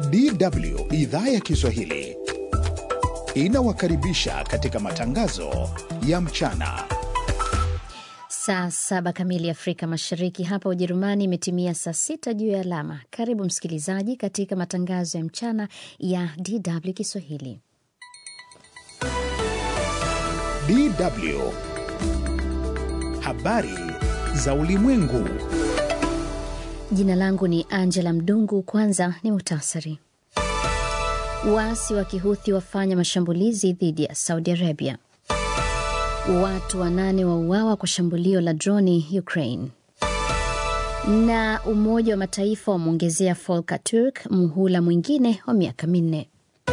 DW idhaa ya Kiswahili inawakaribisha katika matangazo ya mchana. Saa saba kamili Afrika Mashariki, hapa Ujerumani imetimia saa sita juu ya alama. Karibu msikilizaji katika matangazo ya mchana ya DW Kiswahili. DW habari za ulimwengu. Jina langu ni Angela Mdungu. Kwanza ni muhtasari. Waasi wa Kihuthi wafanya mashambulizi dhidi ya Saudi Arabia. Watu wanane wauawa kwa shambulio la droni Ukraine. Na Umoja wa Mataifa wamwongezea Volker Turk muhula mwingine wa miaka minne.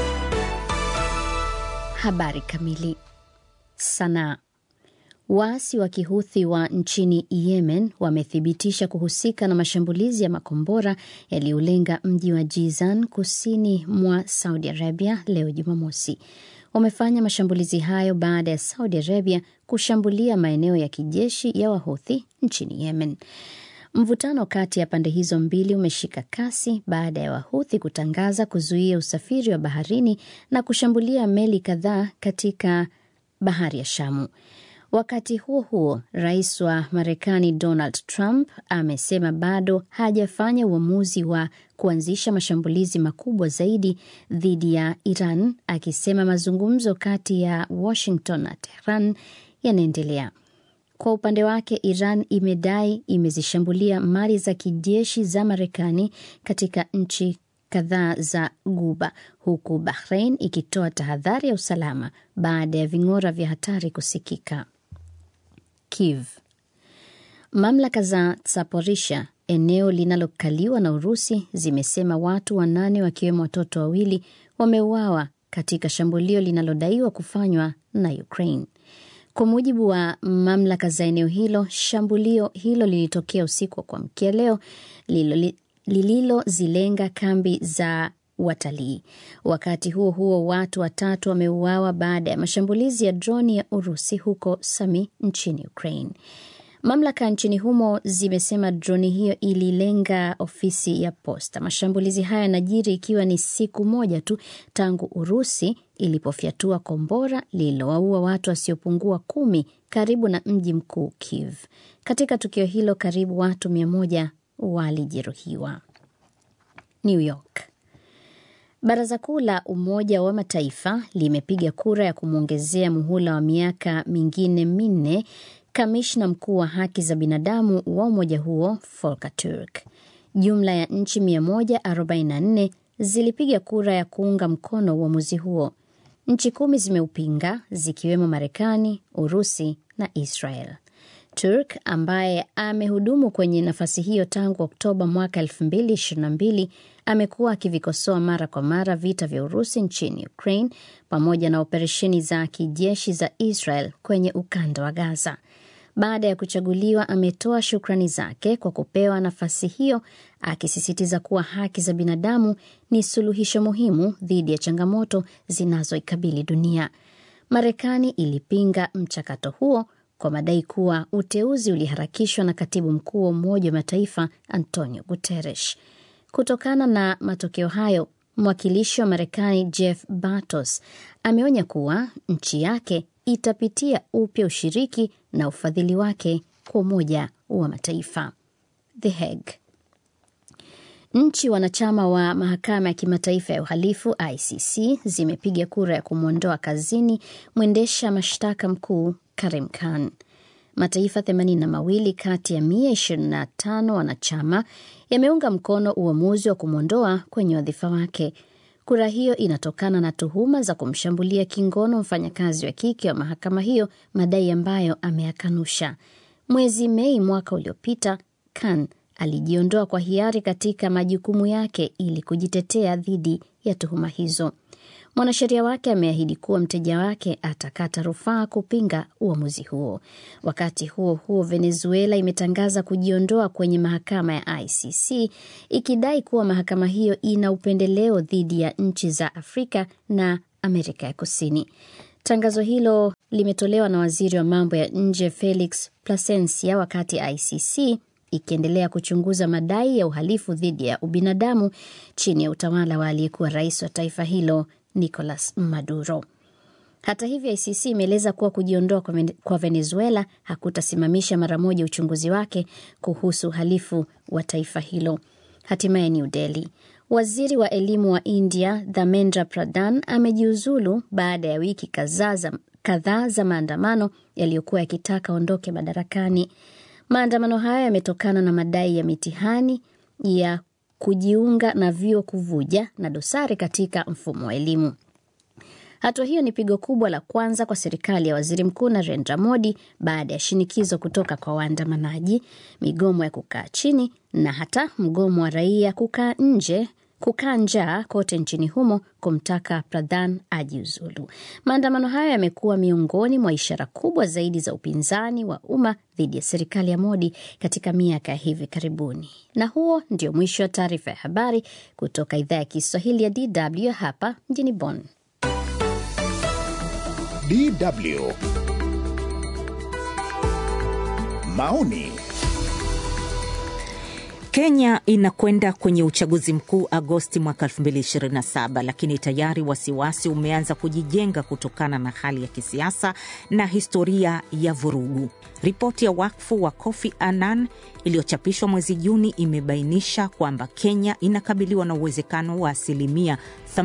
Habari kamili. Sanaa. Waasi wa Kihuthi wa nchini Yemen wamethibitisha kuhusika na mashambulizi ya makombora yaliyolenga mji wa Jizan kusini mwa Saudi Arabia leo Jumamosi. Wamefanya mashambulizi hayo baada ya Saudi Arabia kushambulia maeneo ya kijeshi ya Wahuthi nchini Yemen. Mvutano kati ya pande hizo mbili umeshika kasi baada ya Wahuthi kutangaza kuzuia usafiri wa baharini na kushambulia meli kadhaa katika bahari ya Shamu. Wakati huo huo, rais wa Marekani Donald Trump amesema bado hajafanya uamuzi wa kuanzisha mashambulizi makubwa zaidi dhidi ya Iran, akisema mazungumzo kati ya Washington na Tehran yanaendelea. Kwa upande wake, Iran imedai imezishambulia mali za kijeshi za Marekani katika nchi kadhaa za Guba, huku Bahrain ikitoa tahadhari ya usalama baada ya ving'ora vya hatari kusikika. Kiev. Mamlaka za Zaporisha, eneo linalokaliwa na Urusi, zimesema watu wanane wakiwemo watoto wawili wameuawa katika shambulio linalodaiwa kufanywa na Ukraine. Kwa mujibu wa mamlaka za eneo hilo, shambulio hilo lilitokea usiku wa kuamkia leo lililozilenga kambi za watalii. Wakati huo huo, watu watatu wameuawa baada ya mashambulizi ya droni ya Urusi huko Sami nchini Ukraine. Mamlaka nchini humo zimesema droni hiyo ililenga ofisi ya posta. Mashambulizi haya yanajiri ikiwa ni siku moja tu tangu Urusi ilipofyatua kombora lililowaua watu wasiopungua kumi karibu na mji mkuu Kiev. Katika tukio hilo, karibu watu mia moja walijeruhiwa. New York. Baraza Kuu la Umoja wa Mataifa limepiga kura ya kumwongezea muhula wa miaka mingine minne kamishna mkuu wa haki za binadamu wa umoja huo Volker Turk. Jumla ya nchi 144 zilipiga kura ya kuunga mkono uamuzi huo. Nchi kumi zimeupinga zikiwemo Marekani, Urusi na Israel. Turk ambaye amehudumu kwenye nafasi hiyo tangu Oktoba mwaka 2022 amekuwa akivikosoa mara kwa mara vita vya Urusi nchini Ukraine pamoja na operesheni za kijeshi za Israel kwenye ukanda wa Gaza. Baada ya kuchaguliwa, ametoa shukrani zake kwa kupewa nafasi hiyo, akisisitiza kuwa haki za binadamu ni suluhisho muhimu dhidi ya changamoto zinazoikabili dunia. Marekani ilipinga mchakato huo kwa madai kuwa uteuzi uliharakishwa na katibu mkuu wa Umoja wa Mataifa Antonio Guterres. Kutokana na matokeo hayo, mwakilishi wa Marekani Jeff Bartos ameonya kuwa nchi yake itapitia upya ushiriki na ufadhili wake kwa Umoja wa Mataifa. The Hague. Nchi wanachama wa mahakama ya kimataifa ya uhalifu ICC zimepiga kura ya kumwondoa kazini mwendesha mashtaka mkuu Karim Khan. Mataifa 82 kati ya 125 wanachama yameunga mkono uamuzi wa kumwondoa kwenye wadhifa wake. Kura hiyo inatokana na tuhuma za kumshambulia kingono mfanyakazi wa kike wa mahakama hiyo, madai ambayo ameyakanusha. Mwezi Mei mwaka uliopita, Khan alijiondoa kwa hiari katika majukumu yake ili kujitetea dhidi ya tuhuma hizo. Mwanasheria wake ameahidi kuwa mteja wake atakata rufaa kupinga uamuzi huo. Wakati huo huo, Venezuela imetangaza kujiondoa kwenye mahakama ya ICC ikidai kuwa mahakama hiyo ina upendeleo dhidi ya nchi za Afrika na Amerika ya Kusini. Tangazo hilo limetolewa na waziri wa mambo ya nje Felix Plasencia wakati ICC ikiendelea kuchunguza madai ya uhalifu dhidi ya ubinadamu chini ya utawala wa aliyekuwa rais wa taifa hilo Nicolas Maduro. Hata hivyo, ICC imeeleza kuwa kujiondoa kwa Venezuela hakutasimamisha mara moja uchunguzi wake kuhusu uhalifu wa taifa hilo. Hatimaye New Delhi, waziri wa elimu wa India Dharmendra Pradhan amejiuzulu baada ya wiki kadhaa za maandamano yaliyokuwa yakitaka aondoke madarakani. Maandamano hayo yametokana na madai ya mitihani ya kujiunga na vyuo kuvuja na dosari katika mfumo wa elimu. Hatua hiyo ni pigo kubwa la kwanza kwa serikali ya waziri mkuu Narendra Modi baada ya shinikizo kutoka kwa waandamanaji, migomo ya kukaa chini na hata mgomo wa raia kukaa nje kukaa njaa kote nchini humo kumtaka Pradhan ajiuzulu. Maandamano hayo yamekuwa miongoni mwa ishara kubwa zaidi za upinzani wa umma dhidi ya serikali ya Modi katika miaka ya hivi karibuni. Na huo ndio mwisho wa taarifa ya habari kutoka idhaa ya Kiswahili ya DW hapa mjini Bonn. DW maoni Kenya inakwenda kwenye uchaguzi mkuu Agosti mwaka 2027, lakini tayari wasiwasi umeanza kujijenga kutokana na hali ya kisiasa na historia ya vurugu. Ripoti ya wakfu wa Kofi Annan iliyochapishwa mwezi Juni imebainisha kwamba Kenya inakabiliwa na uwezekano wa asilimia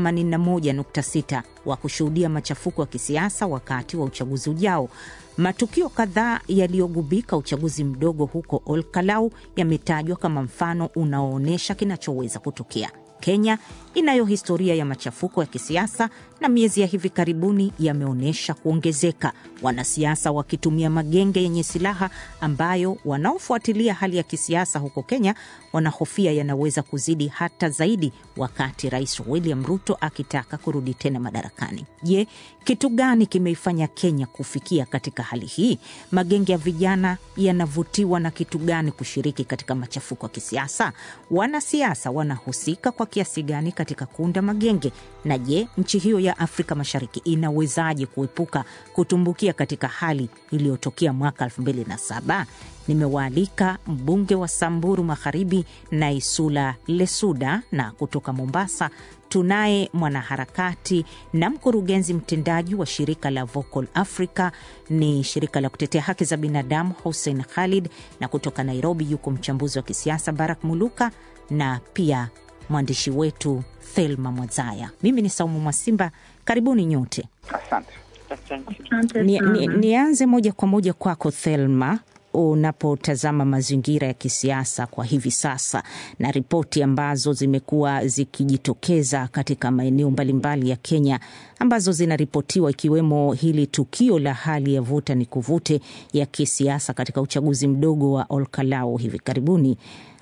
81.6 wa kushuhudia machafuko ya kisiasa wakati wa uchaguzi ujao. Matukio kadhaa yaliyogubika uchaguzi mdogo huko Olkalau yametajwa kama mfano unaoonyesha kinachoweza kutokea. Kenya inayo historia ya machafuko ya kisiasa na miezi ya hivi karibuni yameonyesha kuongezeka, wanasiasa wakitumia magenge yenye silaha ambayo wanaofuatilia hali ya kisiasa huko Kenya wanahofia yanaweza kuzidi hata zaidi wakati Rais William Ruto akitaka kurudi tena madarakani. Je, kitu gani kimeifanya Kenya kufikia katika hali hii? Magenge ya vijana yanavutiwa na kitu gani kushiriki katika machafuko ya kisiasa? Wanasiasa wanahusika kwa kiasi gani katika kuunda magenge? Na je, nchi hiyo ya Afrika Mashariki inawezaje kuepuka kutumbukia katika hali iliyotokea mwaka 2007? Nimewaalika mbunge wa Samburu Magharibi Naisula Lesuda, na kutoka Mombasa tunaye mwanaharakati na mkurugenzi mtendaji wa shirika la Vocal Africa, ni shirika la kutetea haki za binadamu, Hussein Khalid, na kutoka Nairobi yuko mchambuzi wa kisiasa Barak Muluka na pia mwandishi wetu Thelma Mwazaya. Mimi ni Saumu Mwasimba, karibuni nyote. Asante. Nianze ni, ni moja kwa moja kwako Thelma, unapotazama mazingira ya kisiasa kwa hivi sasa na ripoti ambazo zimekuwa zikijitokeza katika maeneo mbalimbali ya Kenya ambazo zinaripotiwa ikiwemo hili tukio la hali ya vuta ni kuvute ya kisiasa katika uchaguzi mdogo wa Olkalau hivi karibuni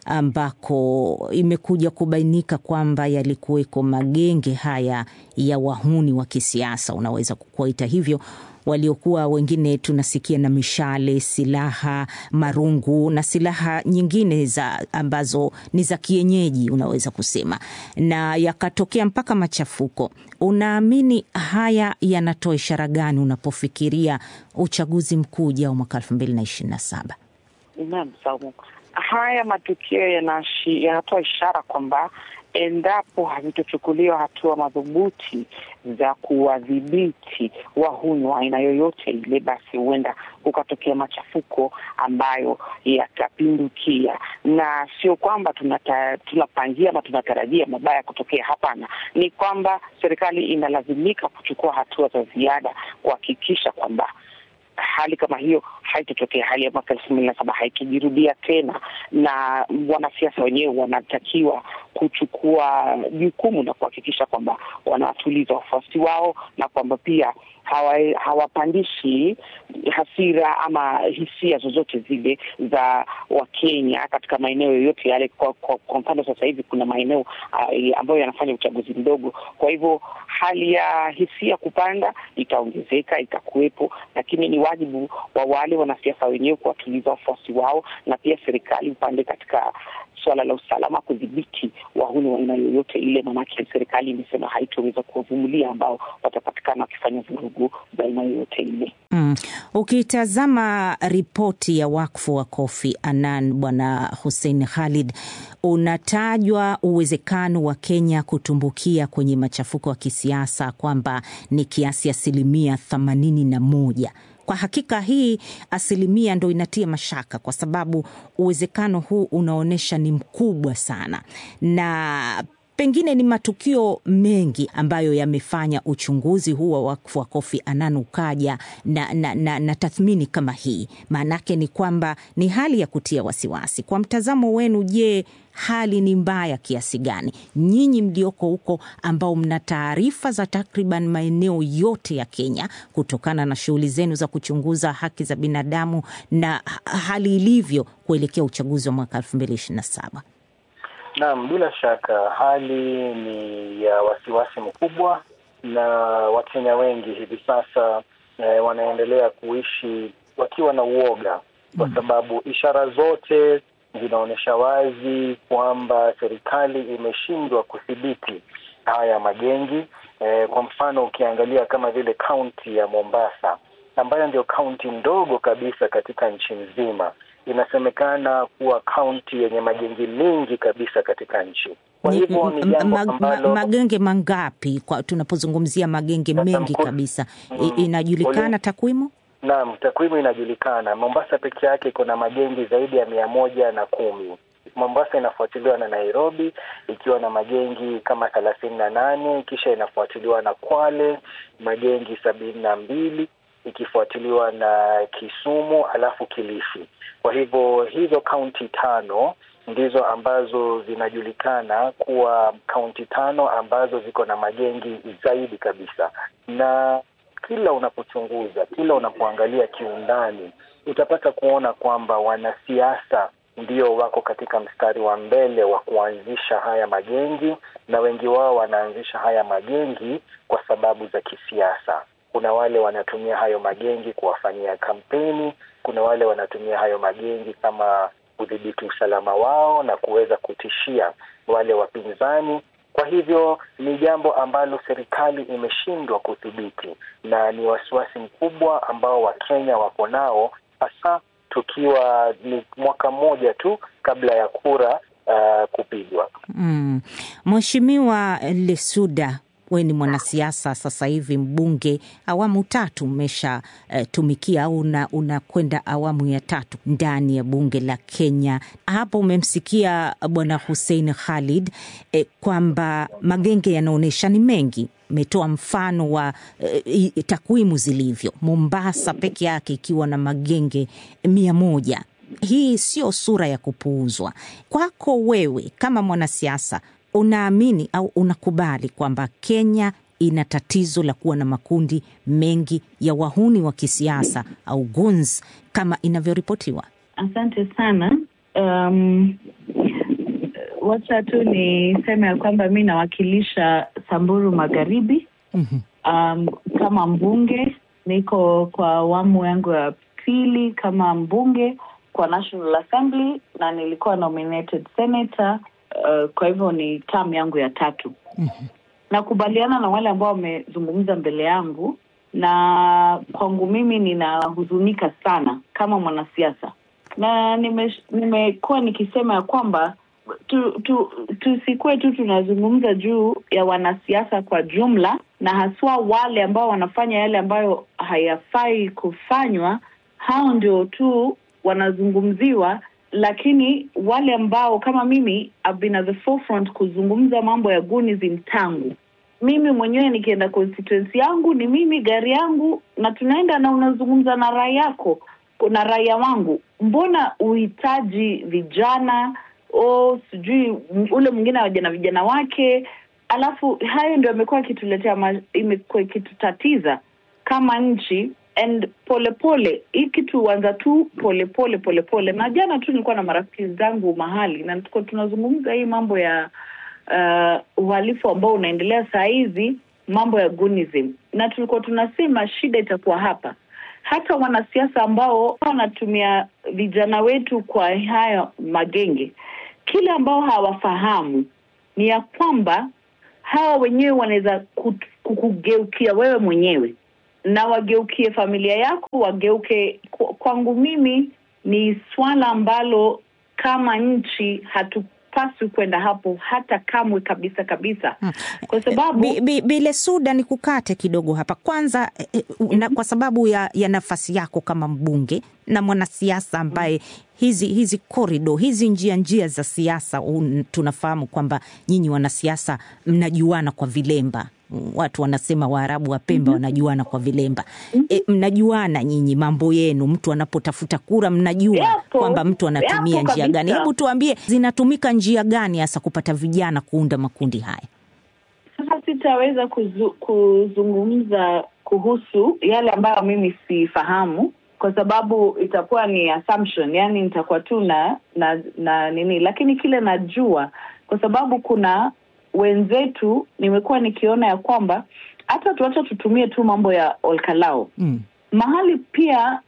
ambako imekuja kubainika kwamba yalikuweko magenge haya ya wahuni wa kisiasa, unaweza kuwaita hivyo, waliokuwa wengine tunasikia na mishale, silaha, marungu na silaha nyingine za ambazo ni za kienyeji, unaweza kusema, na yakatokea mpaka machafuko. Unaamini haya yanatoa ishara gani unapofikiria uchaguzi mkuu ujao mwaka elfu mbili na ishirini na saba? Naam, Saumu, haya matukio yanatoa ishara kwamba endapo havitochukuliwa hatua madhubuti za kuwadhibiti wahuni wa aina yoyote ile, basi huenda kukatokea machafuko ambayo yatapindukia, na sio kwamba tunata, tunapangia ama tunatarajia mabaya kutokea. Hapana, ni kwamba serikali inalazimika kuchukua hatua za ziada kuhakikisha kwamba hali kama hiyo haitotokea, hali ya mwaka elfu mbili na saba haikijirudia tena, na wanasiasa wenyewe wanatakiwa kuchukua jukumu na kuhakikisha kwamba wanawatuliza wafuasi wao na kwamba pia hawapandishi hawa hasira ama hisia zozote zile za Wakenya katika maeneo yoyote yale. Kwa, kwa, kwa mfano sasa hivi kuna maeneo uh, ambayo yanafanya uchaguzi mdogo, kwa hivyo hali ya hisia kupanda itaongezeka, itakuwepo, lakini ni wajibu wa wale wanasiasa wenyewe kuwatuliza wafuasi wao, na pia serikali upande katika suala la usalama, kudhibiti wahuni wa aina yoyote ile, maanake serikali imesema haitoweza kuwavumilia ambao watapatikana wakifanya vurugu za aina yoyote ile. Mm. Ukitazama ripoti ya wakfu wa Kofi Annan, Bwana Hussein Khalid, unatajwa uwezekano wa Kenya kutumbukia kwenye machafuko ya kisiasa kwamba ni kiasi asilimia themanini na moja. Kwa hakika hii asilimia ndo inatia mashaka, kwa sababu uwezekano huu unaonyesha ni mkubwa sana, na pengine ni matukio mengi ambayo yamefanya uchunguzi huu wa wakfu wa Kofi Annan ukaja na, na, na, na tathmini kama hii. Maanake ni kwamba ni hali ya kutia wasiwasi. Kwa mtazamo wenu, je, hali ni mbaya kiasi gani? Nyinyi mlioko huko ambao mna taarifa za takriban maeneo yote ya Kenya kutokana na shughuli zenu za kuchunguza haki za binadamu na hali ilivyo kuelekea uchaguzi wa mwaka elfu mbili ishirini na saba. Naam, bila shaka hali ni ya wasiwasi mkubwa, na Wakenya wengi hivi sasa eh, wanaendelea kuishi wakiwa na uoga, kwa sababu ishara zote zinaonyesha wazi kwamba serikali imeshindwa kudhibiti haya magengi. Eh, kwa mfano ukiangalia kama vile kaunti ya Mombasa ambayo ndio kaunti ndogo kabisa katika nchi nzima inasemekana kuwa kaunti yenye magengi mengi kabisa katika nchi. Kwa hivyo ni jambo ambalo magenge mangapi kwa tunapozungumzia magenge mengi kabisa I, inajulikana takwimu? Naam, takwimu inajulikana. Mombasa peke yake iko na magengi zaidi ya mia moja na kumi. Mombasa inafuatiliwa na Nairobi ikiwa na magengi kama thelathini na nane, kisha inafuatiliwa na Kwale magengi sabini na mbili ikifuatiliwa na Kisumu alafu Kilifi. Kwa hivyo hizo kaunti tano ndizo ambazo zinajulikana kuwa kaunti tano ambazo ziko na magengi zaidi kabisa, na kila unapochunguza, kila unapoangalia kiundani, utapata kuona kwamba wanasiasa ndio wako katika mstari wa mbele wa kuanzisha haya magengi, na wengi wao wanaanzisha haya magengi kwa sababu za kisiasa. Kuna wale wanatumia hayo magengi kuwafanyia kampeni, kuna wale wanatumia hayo magengi kama kudhibiti usalama wao na kuweza kutishia wale wapinzani. Kwa hivyo ni jambo ambalo serikali imeshindwa kudhibiti, na ni wasiwasi mkubwa ambao Wakenya wako nao, hasa tukiwa ni mwaka mmoja tu kabla ya kura uh, kupigwa. Mm. Mheshimiwa Lesuda, we ni mwanasiasa sasa hivi mbunge awamu tatu umeshatumikia uh, au unakwenda awamu ya tatu ndani ya bunge la Kenya. Hapo umemsikia bwana Hussein Khalid eh, kwamba magenge yanaonyesha ni mengi metoa mfano wa eh, takwimu zilivyo, Mombasa peke yake ikiwa na magenge mia moja. Hii sio sura ya kupuuzwa. Kwako wewe kama mwanasiasa, unaamini au unakubali kwamba Kenya ina tatizo la kuwa na makundi mengi ya wahuni wa kisiasa au goons kama inavyoripotiwa? Asante sana. Um, wacha tu niseme ya kwamba mi nawakilisha Samburu Magharibi. mm-hmm. Um, kama mbunge niko kwa awamu yangu ya pili kama mbunge kwa National Assembly na nilikuwa nominated senator uh, kwa hivyo ni term yangu ya tatu. mm-hmm. Nakubaliana na wale ambao wamezungumza mbele yangu, na kwangu mimi ninahuzunika sana kama mwanasiasa, na nimekuwa nime nikisema ya kwamba tusikuwe tu, tu, tu tunazungumza juu ya wanasiasa kwa jumla, na haswa wale ambao wanafanya yale ambayo hayafai kufanywa, hao ndio tu wanazungumziwa, lakini wale ambao kama mimi I've been at the forefront kuzungumza mambo ya gunism tangu mimi mwenyewe nikienda constituency yangu ni mimi gari yangu na tunaenda na unazungumza na raia yako na raia wangu, mbona uhitaji vijana o sijui ule mwingine awaja na vijana wake, alafu hayo ndio amekuwa akituletea, imekuwa ikitutatiza kama nchi and polepole hii kitu huanza tu polepole polepole. Na jana tu nilikuwa na marafiki zangu mahali na tuko tunazungumza hii mambo ya uh, uhalifu ambao unaendelea saa hizi, mambo ya gunism, na tulikuwa tunasema shida itakuwa hapa hata wanasiasa ambao wanatumia vijana wetu kwa haya magenge kile ambao hawafahamu ni ya kwamba hawa wenyewe wanaweza kukugeukia wewe mwenyewe na wageukie familia yako, wageuke kwangu. Mimi ni swala ambalo kama nchi hatupaswi kwenda hapo hata kamwe kabisa kabisa, kwa sababu Bi- bi- Bile Suda, ni kukate kidogo hapa kwanza eh, na, kwa sababu ya, ya nafasi yako kama mbunge na mwanasiasa ambaye hizi hizi korido hizi njia njia za siasa un- tunafahamu kwamba nyinyi wanasiasa mnajuana kwa vilemba watu wanasema Waarabu wa Pemba wanajuana kwa vilemba. E, mnajuana nyinyi mambo yenu, mtu anapotafuta kura mnajua Yapo, kwamba mtu anatumia yapo njia gani. kabisa. Hebu tuambie zinatumika njia gani hasa kupata vijana kuunda makundi haya? Sasa sitaweza kuzu, kuzungumza kuhusu yale ambayo mimi sifahamu kwa sababu itakuwa ni assumption, yani nitakuwa tu na, na na nini, lakini kile najua kwa sababu kuna wenzetu nimekuwa nikiona ya kwamba hata tuacha tutumie tu mambo ya Olkalao Mm. mahali pia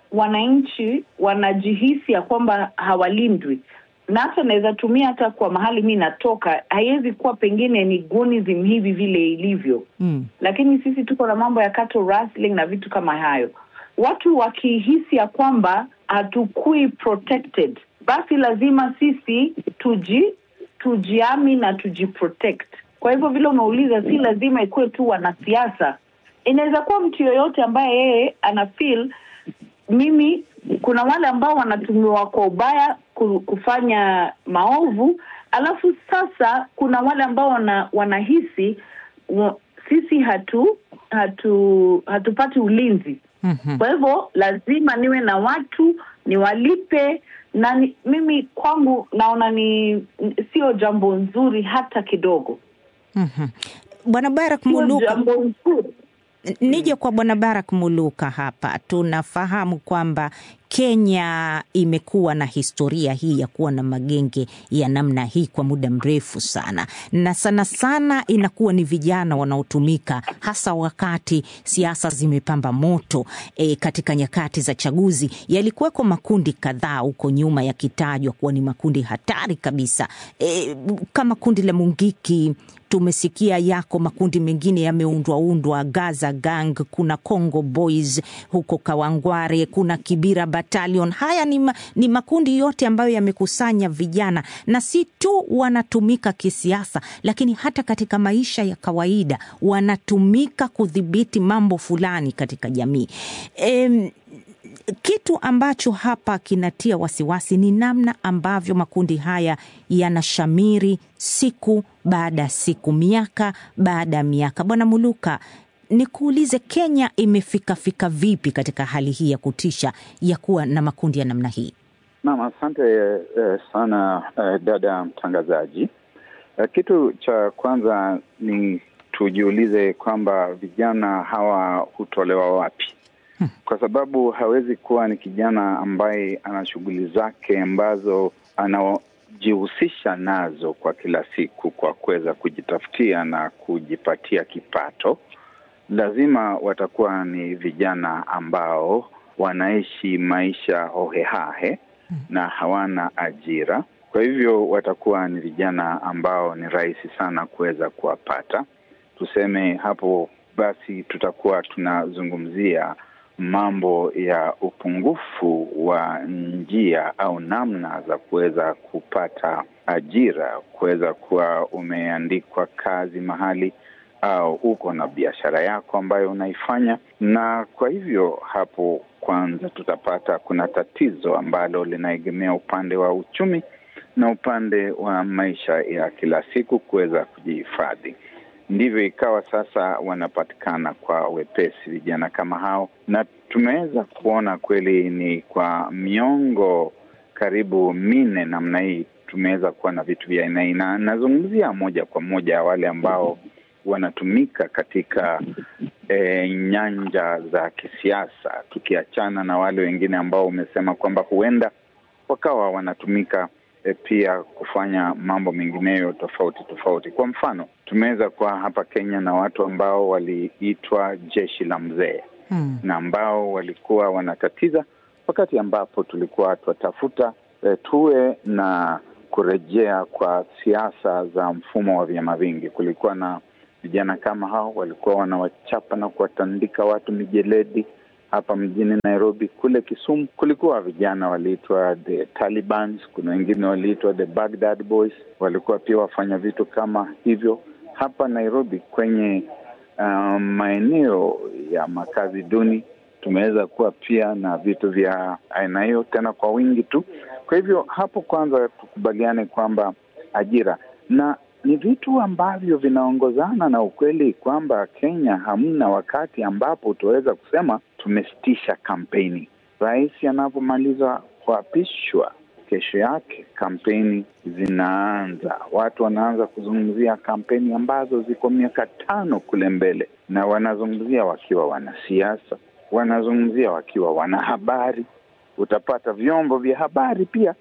wananchi wanajihisi ya kwamba hawalindwi na hata naweza tumia hata kwa mahali mi natoka, haiwezi kuwa pengine ni gunism hivi vile ilivyo Mm. lakini sisi tuko na mambo ya cattle rustling na vitu kama hayo. Watu wakihisi ya kwamba hatukui protected, basi lazima sisi tuji tujiami na tujiprotect. Kwa hivyo vile umeuliza, si lazima ikuwe tu wanasiasa, inaweza kuwa mtu yoyote ambaye yeye ana feel mimi kuna wale ambao wanatumiwa kwa ubaya ku- kufanya maovu, alafu sasa kuna wale ambao wana, wanahisi wa, sisi hatu hatu hatupati ulinzi. Mhm. Kwa hivyo lazima niwe na watu niwalipe, na ni, mimi kwangu naona ni n- sio jambo nzuri hata kidogo, Mhm. Bwana Barak sio Muluka, jambo nzuri. nije kwa Bwana Barak Muluka hapa. Tunafahamu kwamba Kenya imekuwa na historia hii ya kuwa na magenge ya namna hii kwa muda mrefu sana, na sana sana inakuwa ni vijana wanaotumika hasa wakati siasa zimepamba moto. E, katika nyakati za chaguzi yalikuweko makundi kadhaa huko nyuma yakitajwa kuwa ni makundi hatari kabisa, e, kama kundi la Mungiki tumesikia yako makundi mengine yameundwaundwa, Gaza Gang, kuna Congo Boys huko Kawangware, kuna Kibira Battalion. Haya ni, ma, ni makundi yote ambayo yamekusanya vijana na si tu wanatumika kisiasa, lakini hata katika maisha ya kawaida wanatumika kudhibiti mambo fulani katika jamii. Em, kitu ambacho hapa kinatia wasiwasi ni namna ambavyo makundi haya yanashamiri siku baada ya siku, miaka baada ya miaka. Bwana Muluka, nikuulize, Kenya imefikafika vipi katika hali hii ya kutisha ya kuwa na makundi ya namna hii? Naam, asante eh, sana eh, dada mtangazaji. Eh, kitu cha kwanza ni tujiulize kwamba vijana hawa hutolewa wapi? Kwa sababu hawezi kuwa ni kijana ambaye ana shughuli zake ambazo anajihusisha nazo kwa kila siku kwa kuweza kujitafutia na kujipatia kipato. Lazima watakuwa ni vijana ambao wanaishi maisha hohehahe na hawana ajira. Kwa hivyo watakuwa ni vijana ambao ni rahisi sana kuweza kuwapata. Tuseme hapo basi, tutakuwa tunazungumzia mambo ya upungufu wa njia au namna za kuweza kupata ajira, kuweza kuwa umeandikwa kazi mahali au uko na biashara yako ambayo unaifanya, na kwa hivyo hapo kwanza tutapata kuna tatizo ambalo linaegemea upande wa uchumi na upande wa maisha ya kila siku kuweza kujihifadhi. Ndivyo ikawa sasa wanapatikana kwa wepesi vijana kama hao, na tumeweza kuona kweli ni kwa miongo karibu minne namna hii tumeweza kuwa na vitu vya aina hii, na nazungumzia moja kwa moja wale ambao wanatumika katika e, nyanja za kisiasa, tukiachana na wale wengine ambao umesema kwamba huenda wakawa wanatumika e, pia kufanya mambo mengineyo tofauti tofauti. Kwa mfano, tumeweza kuwa hapa Kenya na watu ambao waliitwa jeshi la mzee Hmm. na ambao walikuwa wanatatiza wakati ambapo tulikuwa twatafuta e, tuwe na kurejea kwa siasa za mfumo wa vyama vingi. Kulikuwa na vijana kama hao walikuwa wanawachapa na kuwatandika watu mijeledi hapa mjini Nairobi. Kule Kisumu kulikuwa vijana waliitwa the Talibans, kuna wengine waliitwa the Baghdad Boys, walikuwa pia wafanya vitu kama hivyo. Hapa Nairobi kwenye um, maeneo ya makazi duni tumeweza kuwa pia na vitu vya aina hiyo tena kwa wingi tu. Kwa hivyo hapo kwanza tukubaliane kwamba ajira na ni vitu ambavyo vinaongozana na ukweli kwamba Kenya hamna wakati ambapo utaweza kusema tumesitisha kampeni. Rais anapomaliza kuapishwa, kesho yake kampeni zinaanza, watu wanaanza kuzungumzia kampeni ambazo ziko miaka tano kule mbele, na wanazungumzia wakiwa wanasiasa, wanazungumzia wakiwa wanahabari. Utapata vyombo vya habari pia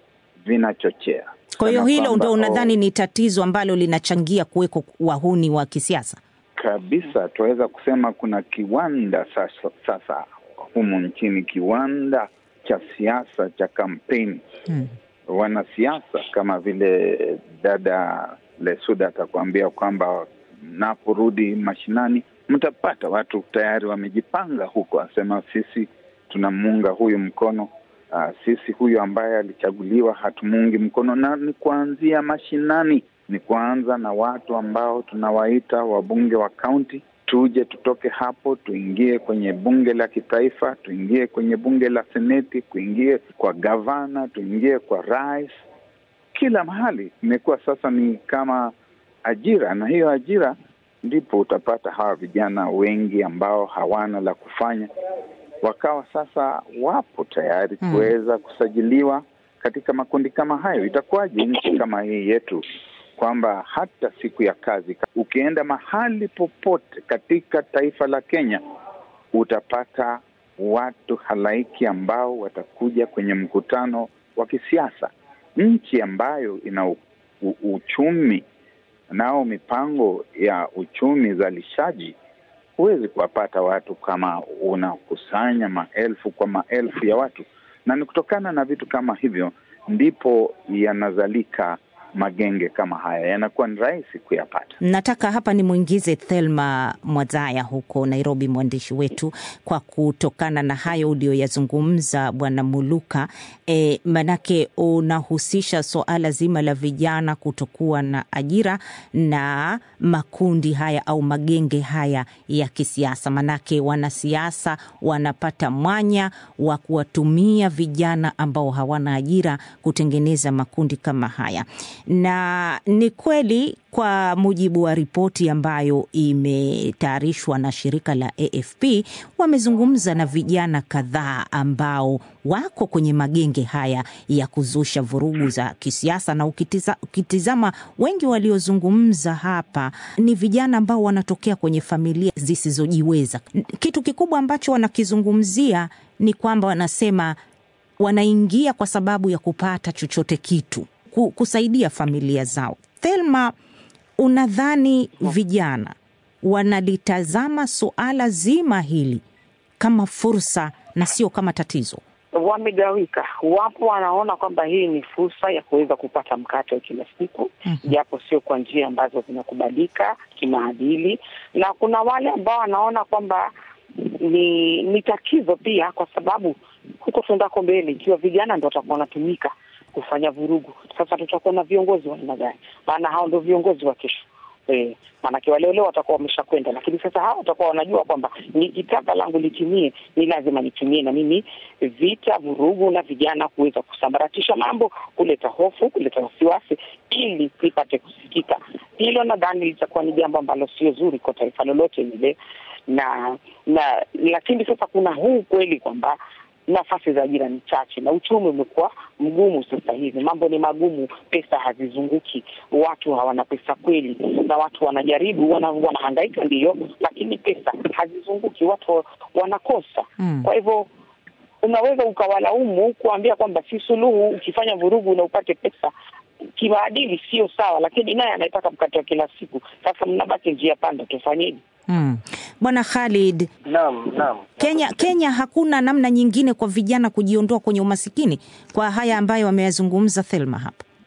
vinachochea Kwa hiyo Kana hilo kwamba, ndo oh, unadhani ni tatizo ambalo linachangia kuweko wahuni wa kisiasa? kabisa tunaweza kusema kuna kiwanda sasa, sasa humu nchini, kiwanda cha siasa cha kampeni Hmm. wanasiasa kama vile dada Lesuda atakuambia kwamba mnaporudi mashinani mtapata watu tayari wamejipanga huko, asema sisi tunamuunga huyu mkono. Uh, sisi huyu ambaye alichaguliwa hatumuungi mkono, na ni kuanzia mashinani, ni kuanza na watu ambao tunawaita wabunge wa kaunti. Tuje tutoke hapo, tuingie kwenye bunge la kitaifa, tuingie kwenye bunge la seneti, kuingie kwa gavana, tuingie kwa rais. Kila mahali imekuwa sasa ni kama ajira, na hiyo ajira ndipo utapata hawa vijana wengi ambao hawana la kufanya wakawa sasa wapo tayari Mm. kuweza kusajiliwa katika makundi kama hayo. Itakuwaje nchi kama hii yetu kwamba hata siku ya kazi ukienda mahali popote katika taifa la Kenya utapata watu halaiki ambao watakuja kwenye mkutano wa kisiasa. Nchi ambayo ina u, u, uchumi nao mipango ya uchumi zalishaji huwezi kuwapata watu kama unakusanya maelfu kwa maelfu ya watu, na ni kutokana na vitu kama hivyo ndipo yanazalika magenge kama haya, yanakuwa ni rahisi kuyapata. Nataka hapa nimwingize Thelma Mwazaya huko Nairobi, mwandishi wetu, kwa kutokana na hayo uliyoyazungumza Bwana Muluka. E, manake unahusisha suala zima la vijana kutokuwa na ajira na makundi haya au magenge haya ya kisiasa, manake wanasiasa wanapata mwanya wa kuwatumia vijana ambao hawana ajira kutengeneza makundi kama haya na ni kweli kwa mujibu wa ripoti ambayo imetayarishwa na shirika la AFP, wamezungumza na vijana kadhaa ambao wako kwenye magenge haya ya kuzusha vurugu za kisiasa, na ukitiza, ukitizama wengi waliozungumza hapa ni vijana ambao wanatokea kwenye familia zisizojiweza. Kitu kikubwa ambacho wanakizungumzia ni kwamba wanasema wanaingia kwa sababu ya kupata chochote kitu kusaidia familia zao. Thelma, unadhani vijana wanalitazama suala zima hili kama fursa na sio kama tatizo? Wamegawika. Wapo wanaona kwamba hii ni fursa ya kuweza kupata mkate wa kila siku, japo sio kwa njia ambazo zinakubalika kimaadili, na kuna wale ambao wanaona kwamba ni ni tatizo pia, kwa sababu huko tuendako mbele, ikiwa vijana ndo watakuwa wanatumika kufanya vurugu, sasa tutakuwa na viongozi wa aina gani? Maana hao ndio viongozi wa kesho. E, maanake wale leo watakuwa wameshakwenda, lakini sasa hao watakuwa wanajua kwamba nikitaka langu litimie ni lazima nitumie na mimi vita, vurugu na vijana kuweza kusambaratisha mambo, kuleta hofu, kuleta wasiwasi ili lipate kusikika. Hilo nadhani litakuwa ni jambo ambalo sio zuri kwa taifa lolote lile, na na lakini sasa kuna huu kweli kwamba nafasi za ajira ni chache na uchumi umekuwa mgumu sasa hivi. Mambo ni magumu, pesa hazizunguki, watu hawana pesa kweli, na watu wanajaribu, wana, wanahangaika ndiyo, lakini pesa hazizunguki, watu wanakosa Mm. kwa hivyo unaweza ukawalaumu kuambia kwamba si suluhu ukifanya vurugu na upate pesa kimaadili sio sawa, lakini naye anayetaka mkate wa kila siku. Sasa mnabaki njia panda, tufanyeje? Mm. Bwana Khalid, Naam, naam. Kenya, Kenya hakuna namna nyingine kwa vijana kujiondoa kwenye umasikini kwa haya ambayo wameyazungumza Thelma hapa?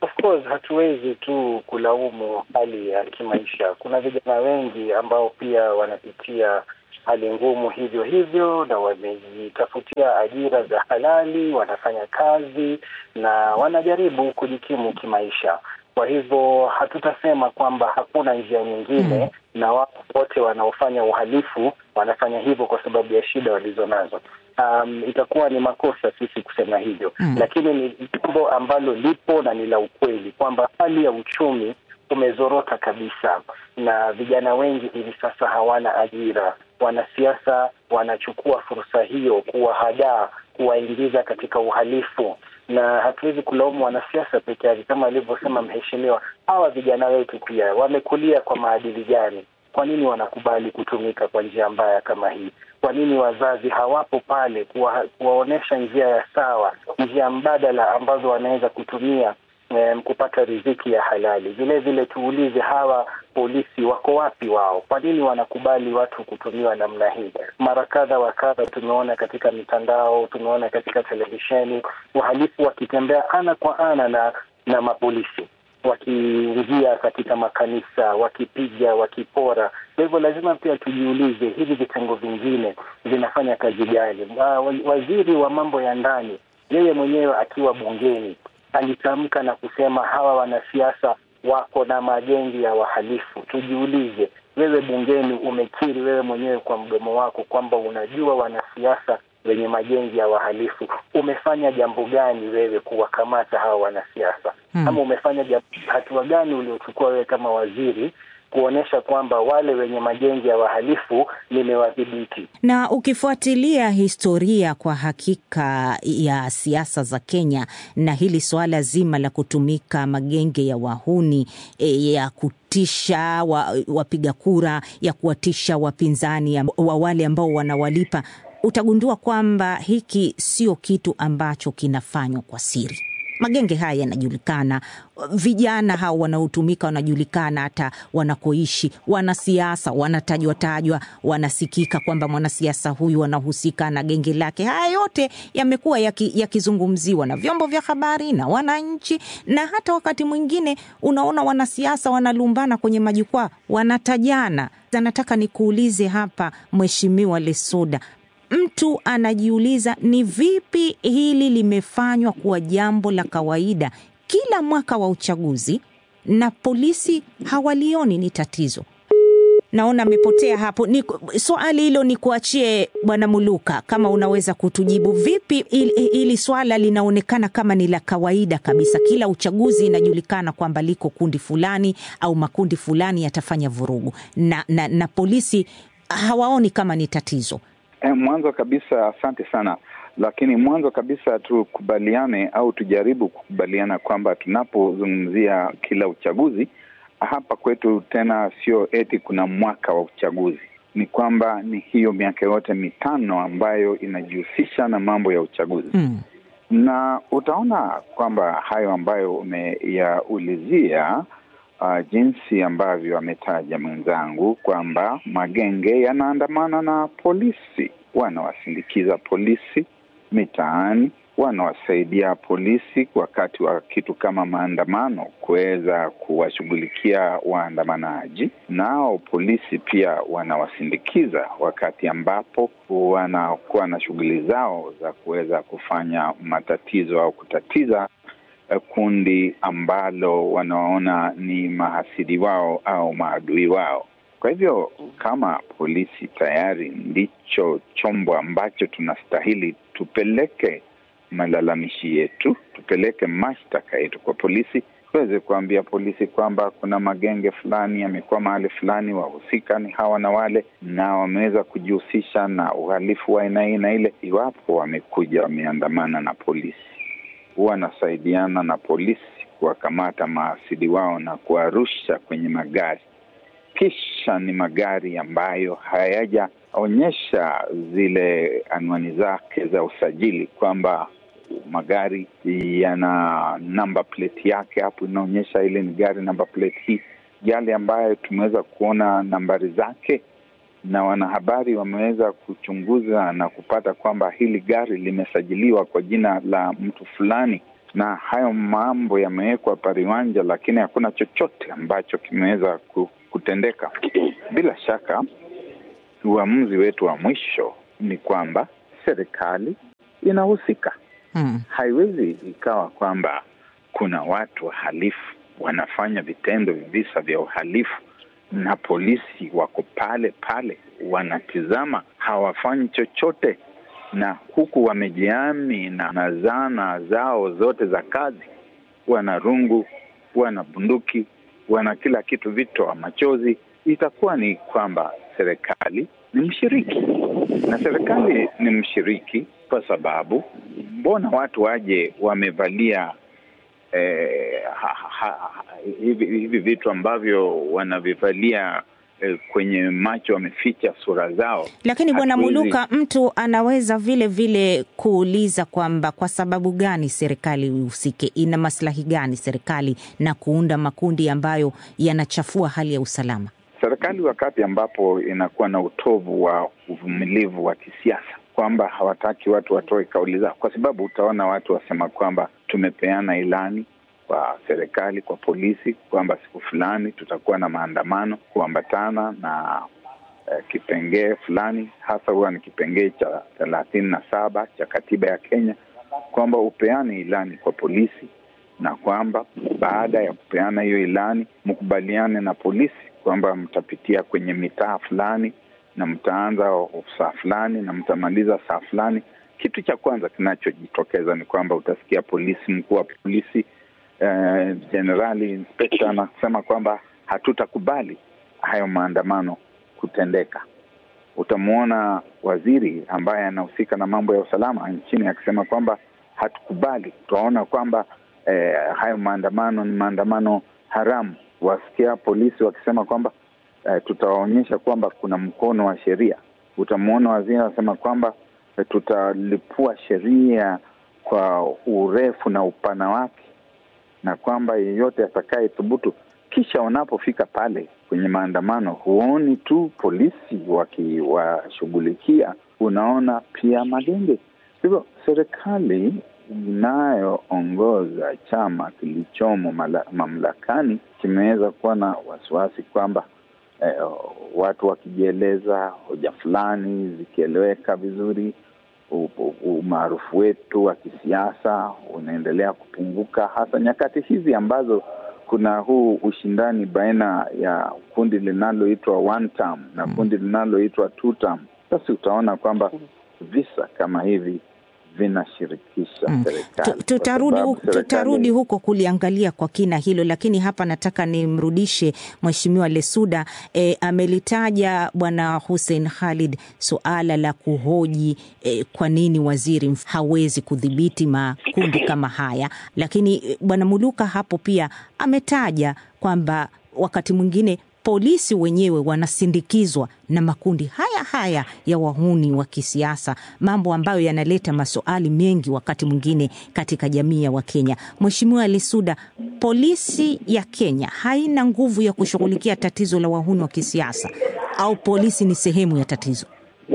Of course hatuwezi tu kulaumu hali ya kimaisha. Kuna vijana wengi ambao pia wanapitia hali ngumu hivyo hivyo, na wamejitafutia ajira za halali, wanafanya kazi na wanajaribu kujikimu kimaisha. Kwa hivyo hatutasema kwamba hakuna njia nyingine mm. na wao wote wanaofanya uhalifu wanafanya hivyo kwa sababu ya shida walizonazo. Um, itakuwa ni makosa sisi kusema hivyo mm. lakini ni jambo ambalo lipo na ni la ukweli kwamba hali ya uchumi umezorota kabisa, na vijana wengi hivi sasa hawana ajira. Wanasiasa wanachukua fursa hiyo kuwahadaa, kuwaingiza katika uhalifu na hatuwezi kulaumu wanasiasa peke yake, kama alivyosema mheshimiwa. Hawa vijana wetu pia wamekulia kwa maadili gani? Kwa nini wanakubali kutumika kwa njia mbaya kama hii? Kwa nini wazazi hawapo pale kuwa, kuwaonyesha njia ya sawa, njia mbadala ambazo wanaweza kutumia um, kupata riziki ya halali? Vile vile tuulize hawa polisi wako wapi wao? Kwa nini wanakubali watu kutumiwa namna hii? Mara kadha wa kadha tumeona katika mitandao, tumeona katika televisheni wahalifu wakitembea ana kwa ana na na mapolisi wakiingia katika makanisa, wakipiga, wakipora. Kwa hivyo lazima pia tujiulize hivi vitengo vingine vinafanya kazi gani? Waziri wa mambo ya ndani yeye mwenyewe akiwa bungeni alitamka na kusema hawa wanasiasa wako na magengi ya wahalifu. Tujiulize, wewe bungeni umekiri wewe mwenyewe kwa mdomo wako kwamba unajua wanasiasa wenye magengi ya wahalifu. Umefanya jambo gani wewe kuwakamata hawa wanasiasa? Hmm. Ama umefanya jambo, hatua gani uliochukua wewe kama waziri kuonyesha kwamba wale wenye magengi ya wahalifu nimewadhibiti. Na ukifuatilia historia kwa hakika ya siasa za Kenya na hili suala zima la kutumika magenge ya wahuni e, ya kutisha wapiga wa kura, ya kuwatisha wapinzani wa wale ambao wanawalipa, utagundua kwamba hiki sio kitu ambacho kinafanywa kwa siri. Magenge haya yanajulikana, vijana hao wanaotumika wanajulikana, hata wanakoishi. Wanasiasa wanatajwa tajwa, wanasikika kwamba mwanasiasa huyu anahusika na genge lake. Haya yote yamekuwa yakizungumziwa ya na vyombo vya habari na wananchi, na hata wakati mwingine unaona wanasiasa wanalumbana kwenye majukwaa, wanatajana. Nataka nikuulize hapa, Mheshimiwa Lesuda, mtu anajiuliza ni vipi hili limefanywa kuwa jambo la kawaida kila mwaka wa uchaguzi na polisi hawalioni ni tatizo. Naona amepotea hapo. Ni swali hilo ni kuachie Bwana Muluka, kama unaweza kutujibu vipi hili swala linaonekana kama ni la kawaida kabisa, kila uchaguzi inajulikana kwamba liko kundi fulani au makundi fulani yatafanya vurugu na, na, na polisi hawaoni kama ni tatizo. Mwanzo kabisa, asante sana, lakini mwanzo kabisa tukubaliane au tujaribu kukubaliana kwamba tunapozungumzia kila uchaguzi hapa kwetu, tena sio eti kuna mwaka wa uchaguzi, ni kwamba ni hiyo miaka yote mitano ambayo inajihusisha na mambo ya uchaguzi hmm. Na utaona kwamba hayo ambayo umeyaulizia Uh, jinsi ambavyo ametaja mwenzangu kwamba magenge yanaandamana na polisi, wanawasindikiza polisi mitaani, wanawasaidia polisi wakati wa kitu kama maandamano kuweza kuwashughulikia waandamanaji, nao polisi pia wanawasindikiza wakati ambapo wanakuwa na shughuli zao za kuweza kufanya matatizo au kutatiza kundi ambalo wanaona ni mahasidi wao au maadui wao. Kwa hivyo kama polisi tayari ndicho chombo ambacho tunastahili tupeleke malalamishi yetu, tupeleke mashtaka yetu kwa polisi, tuweze kuambia polisi kwamba kuna magenge fulani yamekuwa mahali fulani, wahusika ni hawa na wale, na wameweza kujihusisha na uhalifu wa aina hii na ile. Iwapo wamekuja wameandamana na polisi wanasaidiana na polisi kuwakamata maasidi wao na kuwarusha kwenye magari, kisha ni magari ambayo hayajaonyesha zile anwani zake za usajili, kwamba magari yana namba plate yake, hapo inaonyesha ile ni gari namba plate hii, yale ambayo tumeweza kuona nambari zake na wanahabari wameweza kuchunguza na kupata kwamba hili gari limesajiliwa kwa jina la mtu fulani, na hayo mambo yamewekwa pariwanja, lakini hakuna chochote ambacho kimeweza kutendeka. Bila shaka uamuzi wetu wa mwisho ni kwamba serikali inahusika. Hmm. Haiwezi ikawa kwamba kuna watu wahalifu wanafanya vitendo visa vya uhalifu na polisi wako pale pale wanatizama, hawafanyi chochote, na huku wamejiami na, na zana zao zote za kazi, wana rungu, wana bunduki, wana kila kitu, vitoa machozi. Itakuwa ni kwamba serikali ni mshiriki, na serikali ni mshiriki kwa sababu mbona watu waje wamevalia eh, ha, ha, hivi, hivi vitu ambavyo wanavivalia eh, kwenye macho wameficha sura zao. Lakini bwana Hatuwezi- Muluka, mtu anaweza vile vile kuuliza kwamba kwa sababu gani serikali ihusike? Ina maslahi gani serikali na kuunda makundi ambayo yanachafua hali ya usalama? Serikali wakati ambapo inakuwa na utovu wa uvumilivu wa kisiasa, kwamba hawataki watu watoe kauli zao, kwa sababu utaona watu wasema kwamba tumepeana ilani kwa serikali, kwa polisi kwamba siku fulani tutakuwa na maandamano kuambatana na eh, kipengee fulani, hasa huwa ni kipengee cha thelathini na saba cha katiba ya Kenya, kwamba upeane ilani kwa polisi na kwamba baada ya kupeana hiyo ilani mkubaliane na polisi kwamba mtapitia kwenye mitaa fulani na mtaanza saa fulani na mtamaliza saa fulani. Kitu cha kwanza kinachojitokeza ni kwamba utasikia polisi, mkuu wa polisi jenerali, eh, inspekta anasema kwamba hatutakubali hayo maandamano kutendeka. Utamwona waziri ambaye anahusika na mambo ya usalama nchini akisema kwamba hatukubali, tutaona kwamba eh, hayo maandamano ni maandamano haramu. Wasikia polisi wakisema kwamba eh, tutawaonyesha kwamba kuna mkono wa sheria. Utamwona waziri anasema kwamba eh, tutalipua sheria kwa urefu na upana wake, na kwamba yeyote atakaye thubutu. Kisha wanapofika pale kwenye maandamano, huoni tu polisi wakiwashughulikia, unaona pia magenge. Hivyo serikali inayoongoza chama kilichomo mala, mamlakani kimeweza kuwa na wasiwasi kwamba eh, watu wakijieleza hoja fulani zikieleweka vizuri, umaarufu wetu wa kisiasa unaendelea kupunguka, hasa nyakati hizi ambazo kuna huu ushindani baina ya kundi linaloitwa one term na kundi linaloitwa two term. Basi utaona kwamba visa kama hivi vinashirikisha Mm. serikali. Tu- Tutarudi, Kwa sababu hu- tutarudi serikali- huko kuliangalia kwa kina hilo, lakini hapa nataka nimrudishe Mheshimiwa Lesuda. E, amelitaja Bwana Hussein Khalid suala la kuhoji e, kwa nini waziri mf- hawezi kudhibiti makundi kama haya, lakini e, Bwana Muluka hapo pia ametaja kwamba wakati mwingine polisi wenyewe wanasindikizwa na makundi haya haya ya wahuni wa kisiasa, mambo ambayo yanaleta maswali mengi wakati mwingine katika jamii ya Wakenya. Mheshimiwa Lesuda, polisi ya Kenya haina nguvu ya kushughulikia tatizo la wahuni wa kisiasa au polisi ni sehemu ya tatizo?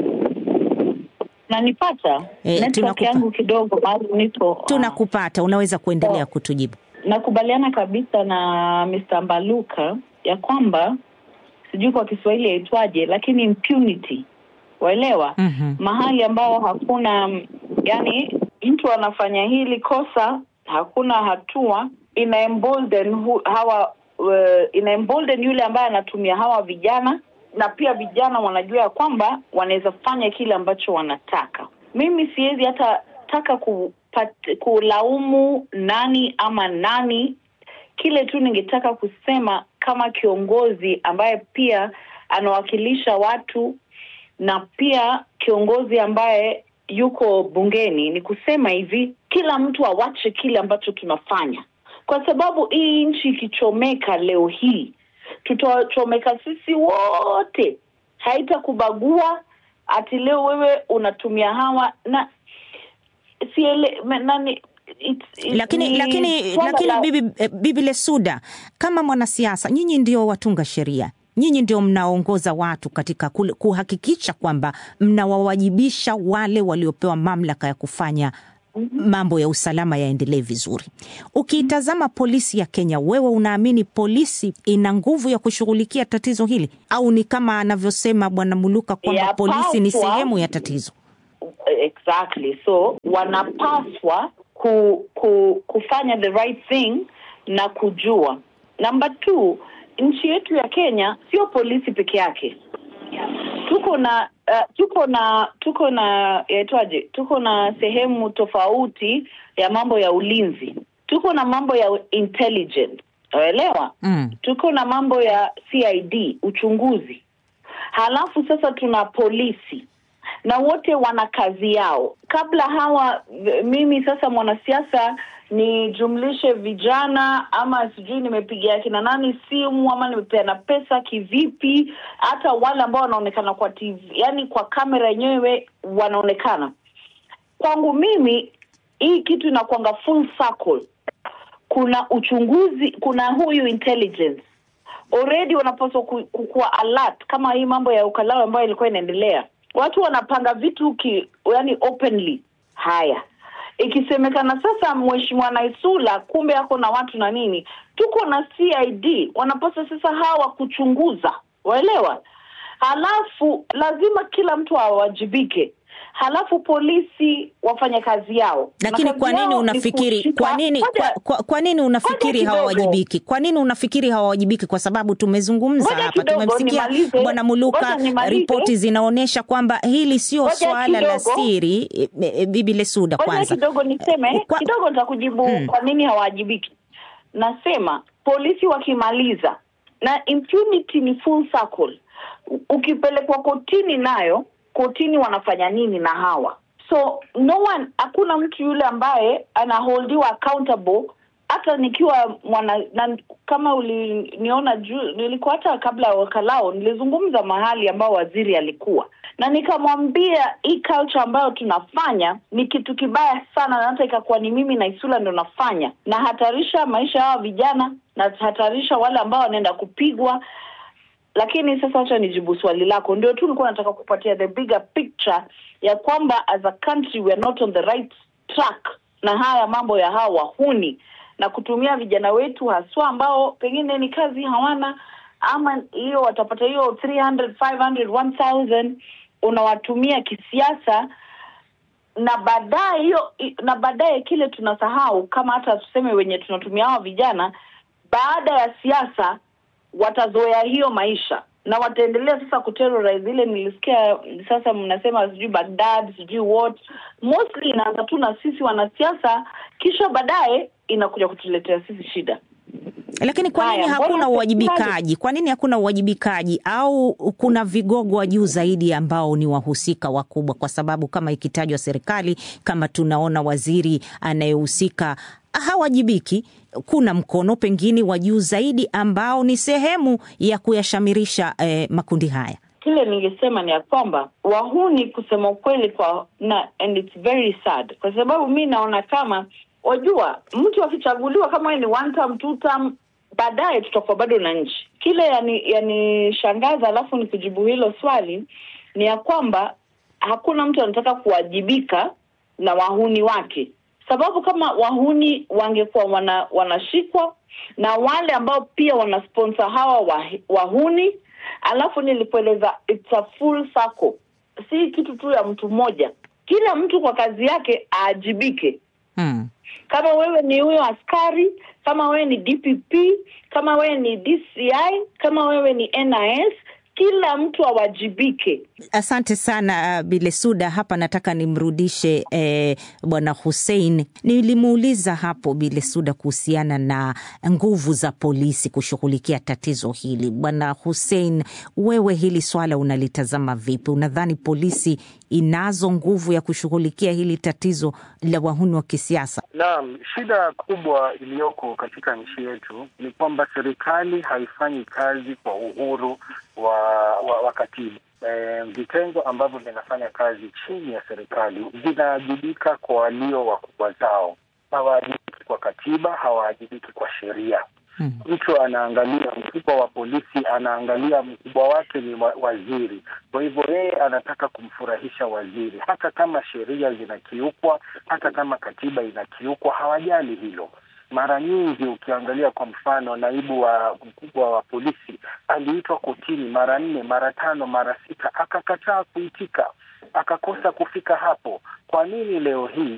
nanipata Eh, network tunakupa- yangu kidogo mahali nipo Tunakupata, unaweza kuendelea kutujibu. nakubaliana kabisa na Mr. Mbaluka ya kwamba sijui kwa Kiswahili yaitwaje, lakini impunity, waelewa Mhm. mahali ambao hakuna mm, yani, mtu anafanya hili kosa, hakuna hatua, ina embolden hu, hawa uh, ina embolden yule ambaye anatumia hawa vijana, na pia vijana wanajua ya kwamba wanaweza fanya kile ambacho wanataka. Mimi siwezi hata taka kupat, kulaumu nani ama nani kile tu ningetaka kusema kama kiongozi ambaye pia anawakilisha watu na pia kiongozi ambaye yuko bungeni ni kusema hivi, kila mtu awache kile ambacho tunafanya, kwa sababu hii nchi ikichomeka leo hii, tutachomeka sisi wote, haitakubagua ati leo wewe unatumia hawa na siele, me- nani it's, it's, lakini ni lakini swala lakini la- bibi, eh, bibi Lesuda, kama mwanasiasa, nyinyi ndio watunga sheria, nyinyi ndio mnaongoza watu katika kule- kuhakikisha kwamba mnawawajibisha wale waliopewa mamlaka ya kufanya mambo ya usalama yaendelee vizuri. Ukiitazama polisi ya Kenya, wewe unaamini polisi ina nguvu ya kushughulikia tatizo hili, au ni kama anavyosema Bwana Muluka kwamba Ya polisi ni paswa. sehemu ya tatizo? exactly so wanapaswa ku, ku, kufanya the right thing na kujua number two nchi yetu ya kenya sio polisi peke yake tuko na uh, tuko na tuko na yaitwaje tuko na sehemu tofauti ya mambo ya ulinzi tuko na mambo ya intelligence waelewa Mm. tuko na mambo ya cid uchunguzi halafu sasa tuna polisi na wote wana kazi yao kabla hawa v- mimi sasa mwanasiasa nijumlishe vijana ama sijui nimepigia akina nani simu ama nimepeana pesa kivipi hata wale ambao wanaonekana kwa tv yani kwa kamera yenyewe wanaonekana kwangu mimi hii kitu inakwanga full circle kuna uchunguzi kuna huyu intelligence already wanapaswa ku- kukuwa alert kama hii mambo ya ukalao ambayo ilikuwa inaendelea watu wanapanga vitu ki, yani openly haya ikisemekana sasa mheshimiwa naisula kumbe ako na watu na nini tuko na cid wanapaswa sasa hawa kuchunguza waelewa halafu lazima kila mtu awajibike halafu polisi wafanye kazi yao Na Lakini kazi kwa nini yao ni unafikiri kushika- kwa nini kwa, Ngoja- kwa, kwa nini unafikiri Ngoja kidogo. hawawajibiki? Kwa nini unafikiri hawawajibiki? Kwa sababu tumezungumza Ngoja hapa, kidogo, tumemsikia nimalize. Bwana Muluka, Ngoja nimalize. ripoti zinaonyesha kwamba hili sio Ngoja swala la kidogo. siri. E, e, Bibi Lesuda, Ngoja kwanza kidogo niseme Kwa- kidogo nitakujibu Hmm. kwa nini hawajibiki nasema polisi wakimaliza na impunity ni full circle U- ukipelekwa kotini nayo kotini wanafanya nini na hawa so no one hakuna mtu yule ambaye anaholdiwa accountable hata nikiwa mwana na, kama uliniona juu nilikuwa hata kabla ya wakalao nilizungumza mahali ambao waziri alikuwa na nikamwambia hii culture ambayo tunafanya ni kitu kibaya sana na hata ikakuwa ni mimi na isula ndo nafanya nahatarisha maisha ya hawa vijana nahatarisha wale ambao wanaenda kupigwa lakini sasa wacha nijibu swali lako ndio tu nilikuwa nataka kupatia the bigger picture ya kwamba as a country we are not on the right track na haya mambo ya hawa wahuni na kutumia vijana wetu haswa ambao pengine ni kazi hawana ama hiyo watapata hiyo 300 500 1000 unawatumia kisiasa na baadaye hiyo na baadaye kile tunasahau kama hata tuseme wenye tunatumia hawa vijana baada ya siasa watazoea hiyo maisha na wataendelea sasa kuterrorize ile nilisikia sasa mnasema sijui bagdad sijui what mostly inaanza tu na sisi wanasiasa kisha baadaye inakuja kutuletea sisi shida Lakini kwa nini Haya, hakuna mbona uwajibikaji? Kwa nini hakuna uwajibikaji? Au kuna vigogo wa juu zaidi ambao ni wahusika wakubwa? Kwa sababu kama ikitajwa serikali, kama tunaona waziri anayehusika hawajibiki, kuna mkono pengine wa juu zaidi ambao ni sehemu ya kuyashamirisha eh, makundi haya. kile ningesema ni ya kwamba wahuni kusema ukweli kwa na and it's very sad kwa sababu mi naona kama wajua mtu akichaguliwa kama yeye ni one term, two term baadaye tutakuwa bado na nchi kile yani yanishangaza alafu ni kujibu hilo swali ni ya kwamba hakuna mtu anataka kuwajibika na wahuni wake sababu kama wahuni wangekuwa wana, wanashikwa na wale ambao pia wanasponsor hawa wah- wahuni alafu nilipoeleza it's a full circle si kitu tu ya mtu mmoja kila mtu kwa kazi yake aajibike Hmm. kama wewe ni huyo askari kama wewe ni dpp kama wewe ni dci kama wewe ni nis kila mtu awajibike Asante sana uh, Bilesuda. Hapa nataka nimrudishe eh, bwana Hussein. Nilimuuliza hapo Bilesuda kuhusiana na nguvu za polisi kushughulikia tatizo hili. Bwana Hussein, wewe hili swala unalitazama vipi? Unadhani polisi inazo nguvu ya kushughulikia hili tatizo la wahuni wa kisiasa? Naam, shida kubwa iliyoko katika nchi yetu ni kwamba serikali haifanyi kazi kwa uhuru wa, wa, wa katiba. E, vitengo ambavyo vinafanya kazi chini ya serikali vinaajibika kwa walio wakubwa zao, hawaajibiki kwa katiba, hawaajibiki kwa sheria. Mm. Mtu anaangalia mkubwa wa polisi, anaangalia mkubwa wake ni wa, waziri. Kwa hivyo yeye anataka kumfurahisha waziri, hata kama sheria zinakiukwa, hata kama katiba inakiukwa, hawajali hilo. Mara nyingi ukiangalia kwa mfano, naibu wa mkubwa wa polisi aliitwa kotini mara nne, mara tano, mara sita, akakataa kuitika, akakosa kufika hapo. Kwa nini leo hii